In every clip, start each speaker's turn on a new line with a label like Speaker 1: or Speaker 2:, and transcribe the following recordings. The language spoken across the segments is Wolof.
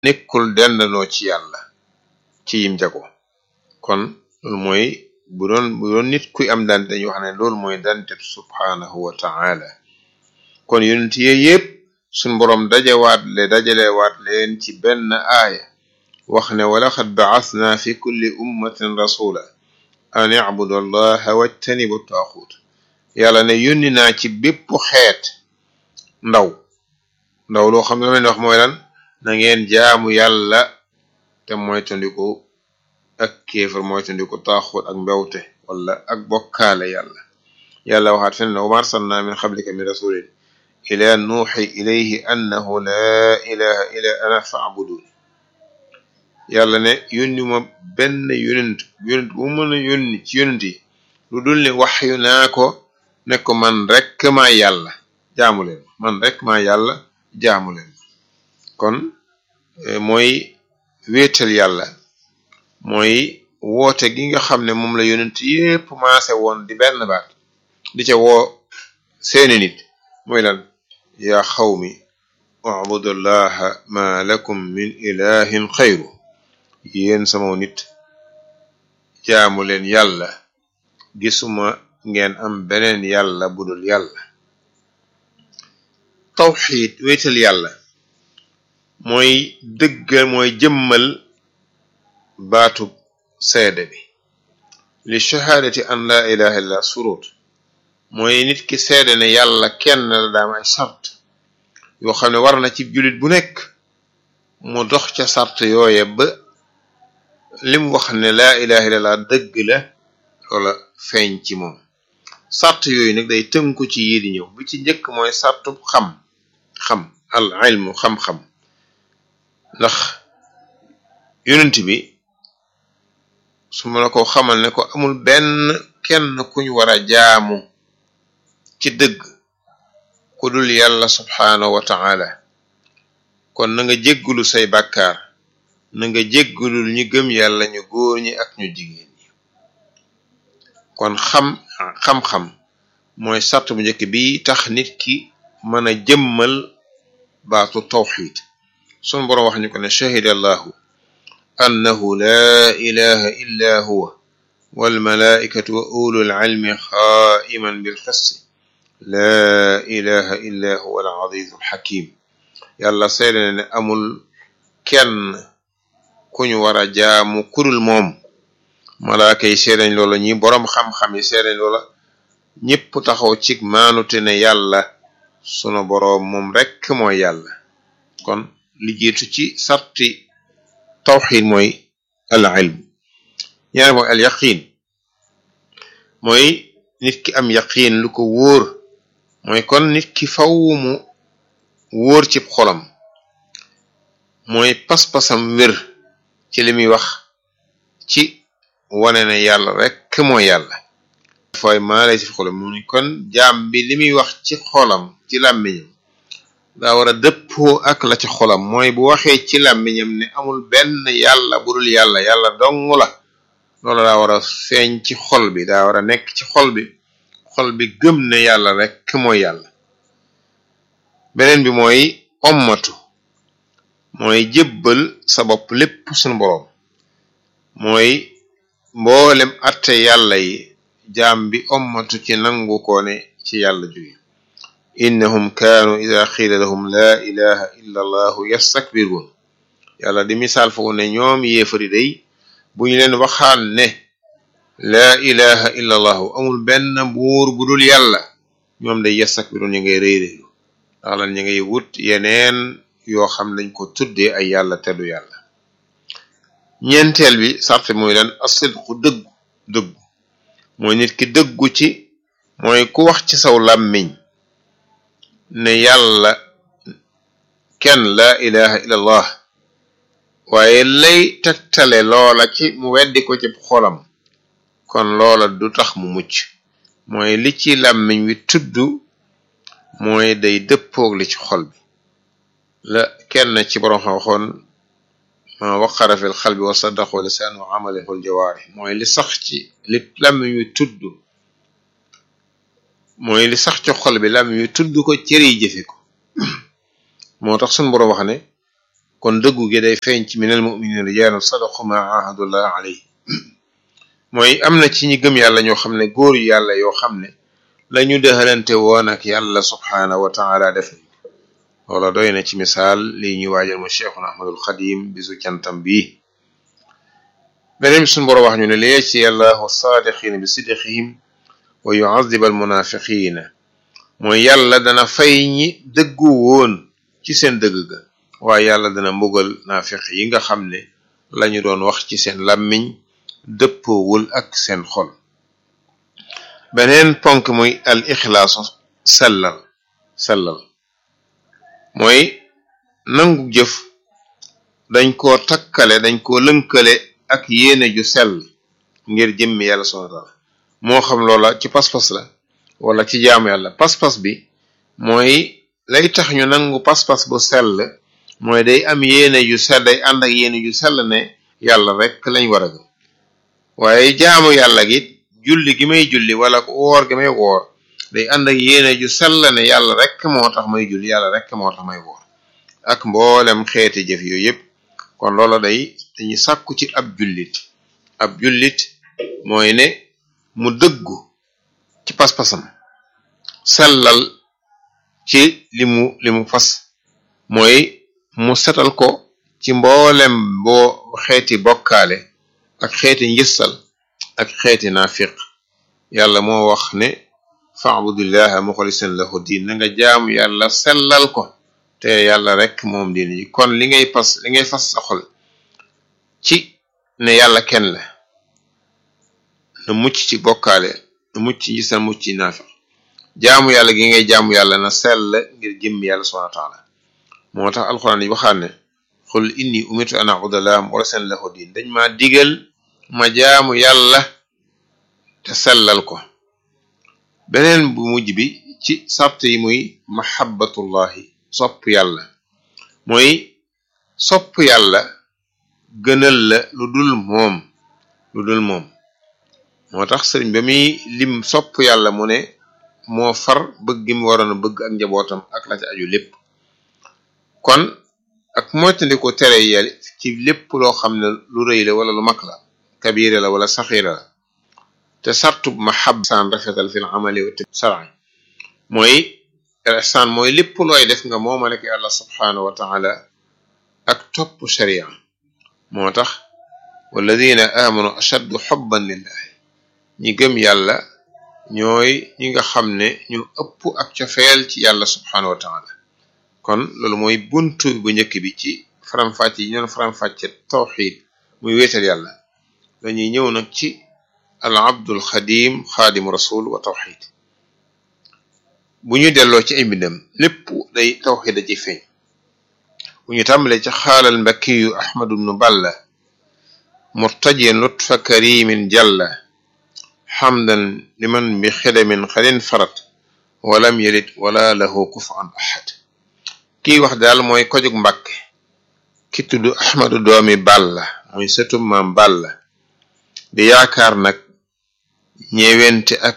Speaker 1: nekkul dendaloo ci yàlla ci yim jago kon loolu mooy bu doon bu doon nit kuy am dante dañuy wax ne loolu mooy dante subhanahu wa ta'ala kon yonent yi yépp suñ boroom dajewaat le dajalewaat leen ci benn aaya wax ne walaqad ba'athna fi kulli ummatin rasula an i'budu allaha wajtanibu taaxuut yàlla ne yónni naa ci bépp xeet ndaw ndaw loo xam ne la leen wax mooy lan na ngeen jaamu yàlla te moytandiku ak kéefar moytandiku taaxuut ak mbewte wala ak bokkaale yàlla yàlla waxaat fen ne wa ma arsalna min qablika min rasulin ila nuuxi ilayhi annahu laa ilaha illa ana fa'budun yàlla ne yónni ma benn yonent yonent bu mën a yónni ci yonent yi lu dul ne wax yu naa ko ne ko man rek maa yàlla jaamu leen man rek maa yàlla jaamu leen kon mooy wéetal yàlla mooy woote gi nga xam ne moom la yonent yépp maase woon di benn baat di ca woo seeni nit mooy lan yaa xawmi ubudullaha ma lakum min ilahin xayru yéen sama nit jaamu leen yàlla gisuma ngeen am beneen yàlla budul yàlla tawxiid wéetal yàlla mooy dëggal mooy jëmmal baatu seede bi li shahaadati an laa ilaha illa surut mooy nit ki seede ne yàlla kenn la daam ay sart yoo xam ne war na ci jullit bu nekk mu dox ca sart yooye ba lim wax ne laa ilaha illallah dëgg la loola feeñ ci moom sart yooyu nag day tënku ci yii di ñëw bi ci njëkk mooy sartu xam xam al ilmu xam-xam ndax yonent bi su ma la ko xamal ne ko amul benn kenn kuñ war a jaamu ci dëgg ku dul yàlla subhaanahu wa ta'ala kon na nga jéggulu say bàkkaar na nga jéggulul ñu gëm yàlla ñu góor ñi ak ñu jigéen ñi kon xam xam-xam mooy sart bu njëkk bi tax nit ki mën a jëmmal baatu tawxid sun boroom wax ñu ko ne shahida allahu annahu laa ilaha illa huwa walmalaikatu wa ulul ilmi xaa'iman bilqisti laa ilaha illa huwa al azizu alxakim yàlla seede ne amul kenn ku ñu war a jaamu kudul moom malaaka yi seedañ loola ñi boroom xam-xam yi seedañ loola ñépp taxaw ci maanute ne yàlla sunu boroom moom rekk mooy yàlla kon li jiitu ci sarti tawxid mooy al ilm ñaar mooy al yaqin mooy nit ki am yaqin lu ko wóor mooy kon nit ki faw mu wóor ci xolam mooy pas-pasam wér ci li muy wax ci wane ne yàlla rekk mooy yàlla fooy maalay ci xolam mu ni kon jaam bi li muy wax ci xolam ci làmmiñam daa war a dëppoo ak la ci xolam mooy bu waxee ci làmmiñam ne amul benn yàlla budul yàlla yàlla dong la loolu daa war a feeñ ci xol bi daa war a nekk ci xol bi xol bi gëm ne yàlla rekk mooy yàlla beneen bi mooy ommatu mooy jébbal sa bopp lépp sunu boroom mooy mboolem atte yàlla yi jaam bi ommatu ci nangu ko ne ci yàlla jóge innahum kaanu ida xiila lahum laa ilaha illa allahu yastakbiruun yàlla di misaal foofu ne ñoom yéefari day bu ñu leen waxaan ne laa ilaha illa allahu amul benn buur bu dul yàlla ñoom day yastakbiruun ñu ngay rëy rëylu ndax lan ñu ngay wut yeneen yoo xam lañ ko tuddee ay yàlla teddu yàlla ñeenteel bi sarte mooy lan asidqu dëggu dëggu mooy nit ki dëggu ci mooy ku wax ci saw làmmiñ ne yàlla kenn laa ilaha illa allah waaye lay tegtale loola ci mu weddi ko ci xolam kon loola du tax mu mucc mooy li ci làmmiñ wi tudd mooy day dëppoog li ci xol bi la kenn ci borom xam waxoon ma waqara fil xalbi wa saddaqo lisaan wa amalihul jawaari mooy li sax ci li làmmiñ wi tudd mooy li sax ci xol bi làmmiñ wi tudd ko cër yi jëfe ko moo tax suñu boroom wax ne kon dëggu gi day feeñ ci minal mu'minin rijaalun sadaqu ma ahadullah alayhi mooy am na ci ñi gëm yàlla ñoo xam ne góor yu yàlla yoo xam ne la ñu dëxalante woon ak yàlla subhaanahu wa taala def nañ loola doy na ci misaal lii ñuy waajal mu cheikhuna ahmadul xadim bisu cantam bii beneen bi suñu boro wax ñu ne li yajzi allahu saadiqina bi sidqihim wa yuazib al munafiqina mooy yàlla dana fay ñi dëggu woon ci seen dëgg ga waaye yàlla dana mbugal naafiq yi nga xam ne lañu doon wax ci seen làmmiñ dëppoowul ak seen xol beneen ponk muy al ixlaasu sellal sellal mooy nangu jëf dañ koo takkale dañ koo lënkale ak yéene ju sell ngir jëmmi yàlla subhanahu wa taala moo xam loola ci pas-pas la wala ci jaamu yàlla pas-pas bi mooy lay tax ñu nangu pas-pas bu sell mooy day am yéene ju sell day ànd ak yéene ju sell ne yàlla rek lañ war a gëm waaye jaamu yàlla gi julli gi may julli wala woor gi may woor day ànd ak yéene ju sell ne yàlla rek moo tax may julli yàlla rek moo tax may woor ak mboolem xeeti jëf yooyu yëpp kon loola day dañuy sàkku ci ab jullit ab jullit mooy ne mu dëggu ci pas-pasam sellal ci li mu li mu fas mooy mu setal ko ci mboolem boo xeeti bokkaale ak xeeti njëstal ak xeeti naafiq yàlla moo wax ne fa'budillaha muxlisan lahu diin na nga jaamu yàlla sellal ko te yàlla rek moom diin ji kon li ngay pas li ngay fas sa xol ci ne yàlla kenn la na mucc ci bokkaale na mucc ci njëstal mucc ci naafiq jaamu yàlla gi ngay jaamu yàlla na sell ngir jëmm yàlla subhanahu wa taala moo tax alxuraan yi waxaan ne xul inni umirtu an a'budallaha muxlisan lahu diin dañ ma digal ma jaamu yàlla te sellal ko beneen bu mujj bi ci sart yi muy mahabbatullahi sopp yàlla mooy sopp yàlla gënal la lu dul moom lu dul moom moo tax sëriñ ba muy lim sopp yàlla mu ne moo far bëgg gi mu waroon a bëgg ak njabootam ak la ci aju lépp kon ak moytandiko tere yel ci lépp loo xam ne lu rëy la wala lu mag la kabira la wala saxira la te sartub mahab saan rafetal fil amali wa shar'i mooy ihsaan mooy lépp looy def nga moomale ko yàlla subhanahu wa taala ak topp sharia moo tax walladina amanu ashaddu xubban lillahi ñi gëm yàlla ñooy ñi nga xam ne ñu ëpp ak cofeel ci yàlla subhanahu wa taala kon loolu mooy buntu bu njëkk bi ci faram-fàcce yi ñoon faram-fàcce tawxid muy wéetal yàlla dañuy ñëw nag ci al abdul xadim xaadimu rasul wa tawxid bu ñu delloo ci ay mbindam lépp day tawxid da ci feeñ bu ñu tàmbalee ci xaalal mbakkiyu ahmadu bnu balla murtajiyan lutfa karimin jalla xamdan liman bi xidamin xalin farat walam yalid wala lahu kufan ahad kiy wax daal mooy kojug mbàkke ki tudd ahmadu doomi balla muy sëtum maam balla di yaakaar nag ñeewente ak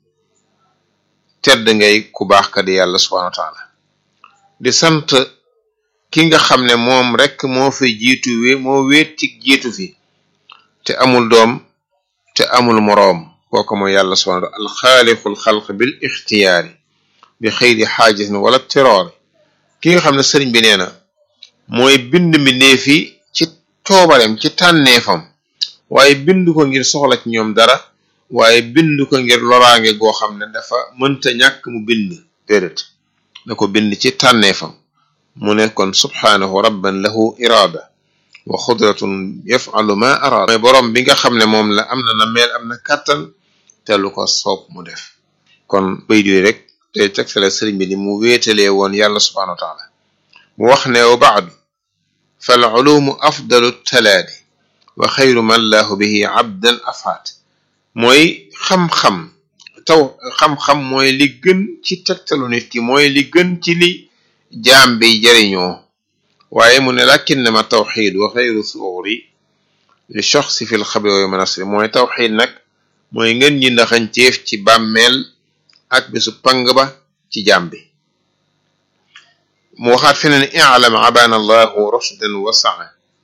Speaker 1: tedd ngay ku baax ka di yàlla subhanahu wa taala di sant ki nga xam ne moom rek moo fi jiitu wi moo wéetik jiitu fi te amul doom te amul moroom kooku mooy yàlla subhanahu wa taala alxaaliqul xalq bil ixtiyaari bi xëyri xaajisin wala tiroori ki nga xam ne sëriñ bi nee na mooy bind mbindeef yi ci toobareem ci tànneefam waaye bind ko ngir soxla ci ñoom dara waaye bind ko ngir loraange goo xam ne dafa mënta ñàkk mu bind déedéet da ko bind ci tànneefam mu ne kon subhaanahu rabban lahu iraada wa xudratun yafalu ma araada mooy boroom bi nga xam ne moom la am na na meel am na kàttan te lu ko soob mu def kon bay doy rek tey tegtale sëriñ bi ni mu wéetalee woon yàlla subhanahu wa taala mu wax ne wa baadu fal ulumu afdalu talaadi wa xayru man laahu bihi abdan afaat mooy xam-xam taw xam-xam mooy li gën ci tegtalu nit ki mooy li gën ci li jaam bi jariñoo waaye mu ne lakinnama tawxid wa xayru suuri li shoxsi fi lxabri wa manasri mooy tawxid nag mooy ngeen ñi ndaxañteef ci bàmmeel ak bisu pang ba ci jaam bi mu waxaat feneen i'lam abana allahu rushdan wa saa